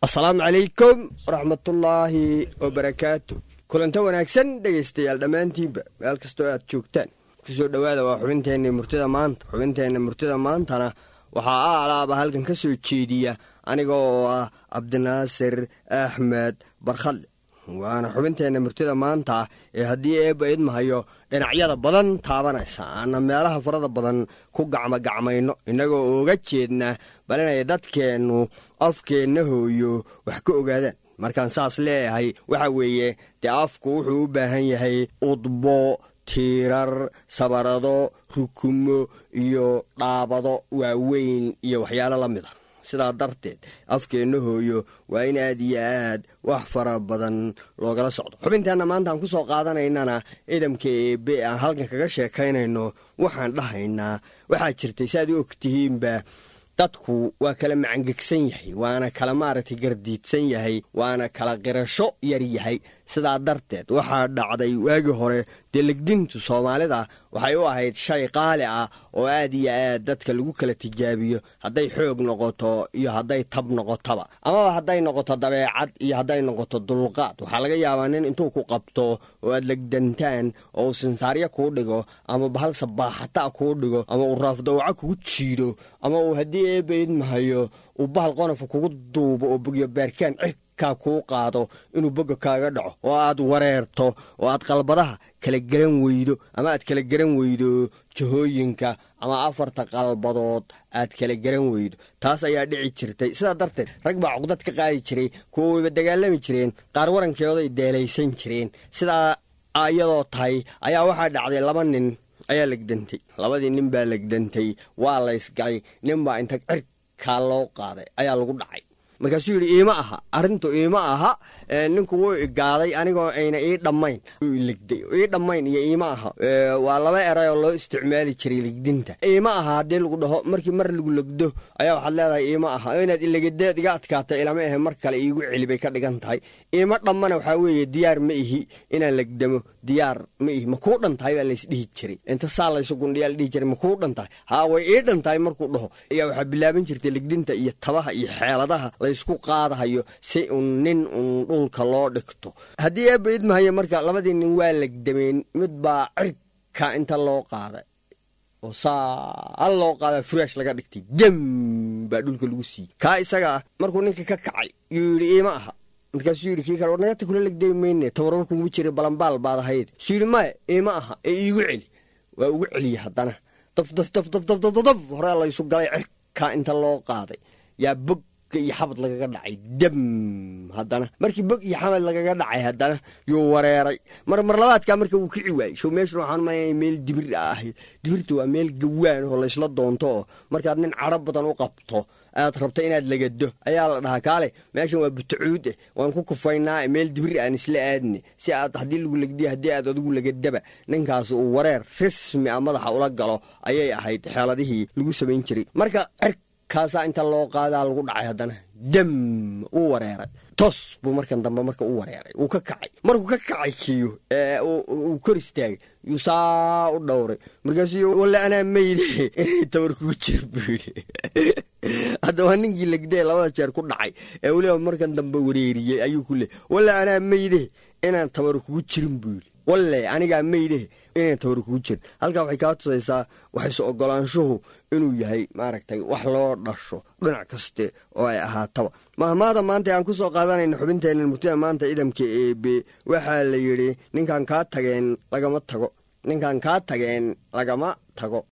asalaamu calaykum waraxmatullaahi wabarakaatu kulanta wanaagsan dhegaystayaal dhammaantiinba meel kastoo aad joogtaan kusoo dhowaada waa xubinteenna murtida maanta xubinteenna murtida maantana waxaa a alaaba halkan ka soo jeediya aniga oo ah cabdinaasir axmed barkhadle waana xubinteenna murtida maanta ee haddii eebba idmahayo dhinacyada badan taabanaysa aana meelaha farada badan ku gacmogacmayno innagoo ooga jeedna bal inay dadkeennu afkeenna hooyo wax ka ogaadaan markaan saas leeyahay waxa weeye dee afku wuxuu u baahan yahay udbo tiirar sabarado rukumo iyo dhaabado waaweyn iyo waxyaalo la mid a sidaa darteed afkeenna hooyo waa in aad iyo aad wax fara badan loogala socdo xubinteenna maanta aan ku soo qaadanaynana idamka eebe aan halkan kaga sheekaynayno waxaan dhahaynaa waxaa jirtay saaad u ogtihiinba dadku waa kala macangegsan yahay waana kala maaragtay gardiidsan yahay waana kala qirasho yar yahay sidaa darteed waxaa dhacday waagii hore dee legdintu soomaalida waxay u ahayd shay qaali ah oo aad iyo aad dadka lagu kala tijaabiyo hadday xoog noqoto iyo hadday tab noqotaba amaba hadday noqoto dabeecad iyo hadday noqoto dulqaad waxaa laga yaabaa nin intuu ku qabto oo aad legdantaan oo uu sinsaaryo kuu dhigo ama bahal sabaaxata kuu dhigo ama uu raafdawaco kugu jiido ama uu haddii eebaidmahayo uu bahal qonafa kugu duubo oo bogyo baarkaan cirkaa kuu qaado inuu boga kaaga dhaco oo aad wareerto oo aad qalbadaha kala garan weydo ama aad kala garan weydo jahooyinka ama afarta qalbadood aad kala garan weydo taas ayaa dhici jirtay sidaa darteed rag baa cuqdad ka qaadi jiray kuwa wayba dagaalami jireen qaar warankeeday deelaysan jireen sidaa iyadoo tahay ayaa waxaa dhacday laba nin ayaa legdantay labadii nin baa legdantay waa laysgalay nin baa inta cirkaa loo qaaday ayaa lagu dhacay markaasuu yidhi iima aha arrintu iima aha ninku wuu igaaday anigoo ayna ii dhammayn legday ii dhammayn iyo iima aha waa laba eray oo loo isticmaali jiray legdinta iima aha haddii lagu dhaho markii mar lagu legdo ayaa waxaad leedahay iima aha inaad ilegadeed iga adkaatay ilama ahe mar kale iigu celi bay ka dhigan tahay iima dhammana waxaa weeye diyaar ma ihi inaan legdamo diyaar ma ihi ma kuu dhan tahay baa laysdhihi jiray inta saa laysu gundhiyaa la dhihi jiray ma kuu dhan tahay haa way ii dhan tahay markuu dhaho ayaa waxaa bilaaban jirtay legdinta iyo tabaha iyo xeeladaha laysku qaadahayo si un nin un dhulka loo dhigto haddii eebba idmahayo marka labadii nin waa legdameen mid baa cirka inta loo qaaday oo saa loo qaadaa furaash laga dhigtay dem baa dhulka lagu siiyey kaa isaga ah markuu ninka ka kacay yuu yidhi iima aha markaasuu yidhi kii kale war nagata kula legday mayne tabarbar kugu jira balambaal baad ahayd suu yidhi maya iima aha ee iigu celi waa ugu celiye haddana daf daf daf daf daf daf daf horea laysu galay cirkaa inta loo qaaday yaa bog iyo xabad lagaga dhacay dam haddana markii bog iyo xabad lagaga dhacay haddana yuu wareeray mar mar labaadkaa marka wuu kici waayey show meeshan waxaan umaynaya meel dibir ah dibirta waa meel gawaan oo laysla doonto oo markaad nin cadro badan u qabto aad rabta inaad lagado ayaa la dhahaa kaale meeshan waa butacuud eh waan ku kufaynaa meel dibir aan isla aadne si aad haddii lagu legdiya haddii aad adigu lagadaba ninkaas uu wareer rasmi a madaxa ula galo ayay ahayd xeeladihii lagu samayn jiray marka kaasaa inta loo qaadaa lagu dhacay haddana dam uu wareeray tos buu markan dambe marka u wareeray wuu ka kacay markuu ka kacay kiyo uu kor istaagay yuu saa u dhowray markaasuu walle anaa meyde inay tabar kugu jir buu yidhi hadda waa ninkii legdee labada jeer ku dhacay ee weliba markan dambe wareeriyey ayuu ku leey walle anaa meyde inaan tabar kugu jirin buu yidhi walle anigaa meyde inaan tabar kugu jirin halkaa waxay kaa tusaysaa waxayse ogolaanshuhu inuu yahay maaragtay wax loo dhasho dhinac kaste oo ay ahaataba mahmaada maanta aan ku soo qaadanayna xubinteenna murtida maanta idamka eebe waxaa la yidhi ninkan kaa tageen lagama tago ninkan kaa tageen lagama tago